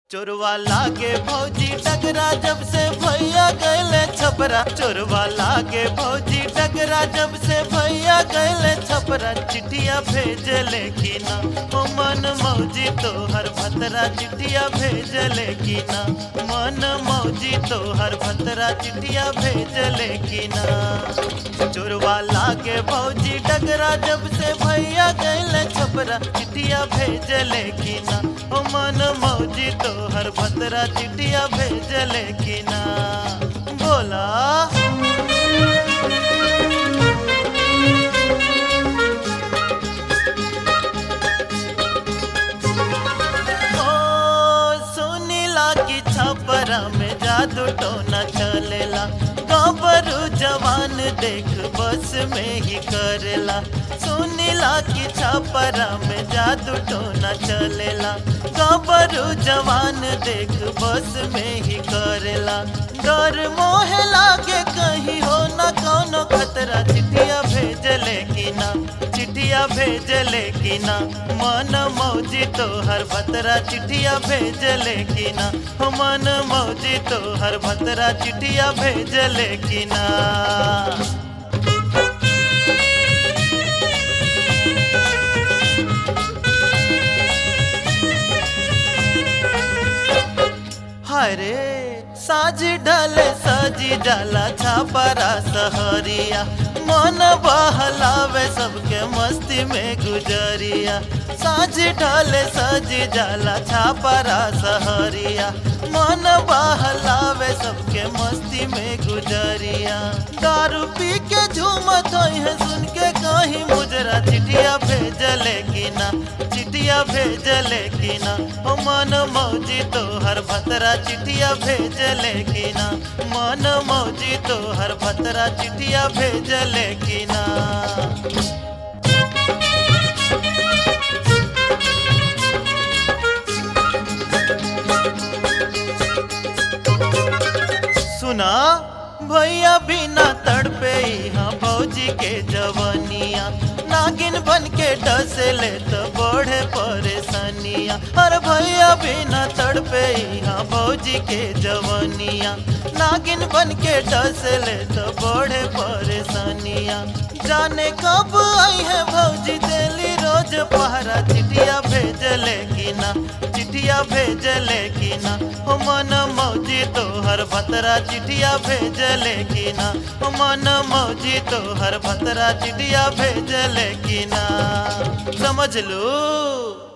चोरवा लागे भौजी टकरा जब से भैया गैले छपरा चोरवा लागे भौजी टकरा जब से भैया गैले छपरा चिट्ठिया भेजले की ना ओ मन मौजी तो हर भतरा चिट्ठिया भेजले की ना मन मौजी तो हर भतरा चिट्ठिया भेजले की ना चोरवा लागे भौजी टकरा जब से भैया गैले छपरा चिट्ठिया भेजले की ना ओ मन मौजी तो हर भतरा चिट्ठिया भेजले की ना बोला ओ सुनीला की छपरा में जादू टोना चलेला गबरू जवान देख बस में ही करेला सुनीला की छपरा में जादू टोना चलेला गबरू जवान देख बस में ही करेला डर मोह लागे कहीं हो न कौनो खतरा चिट्ठिया भेजले की ना चिट्ठिया भेजले की ना मन मौजी तो हर भतरा चिट्ठिया भेजले की ना हो मन मौजी तो हर भतरा चिट्ठिया भेजले की ना हरे साज ढले सजी जाला छापरा सहरिया मन बहलावे सबके मस्ती में गुजरिया साज ढले सजी जाला छापरा सहरिया मन बहलावे सबके मस्ती में गुजरिया दारू पी के झूमत है सुन के कहीं मुजरा चिट्ठिया भेजले की ना चिट्ठिया भेजले की ना ओ मन मौजी तो हर भतरा चिट्ठिया भेजले की ना मन मौजी तो हर भतरा चिट्ठिया भेजले की ना सुना भैया बिना तड़पे यहाँ भौजी के जवनिया नागिन बन के डसले तो बढ़े परेशानिया अरे भैया बिना तड़पे यहाँ भौजी के जवनिया नागिन बन के डसले तो बढ़े परेशानिया जाने कब आई है भौजी दिल्ली रोज पहरा चिट्ठिया भेजले की ना चिट्ठिया भेजले की ना हो मन मौजी तो हर भतरा चिट्ठिया भेजले की ना हो मन मौजी तो हर भतरा चिट्ठिया भेजले की ना समझ लो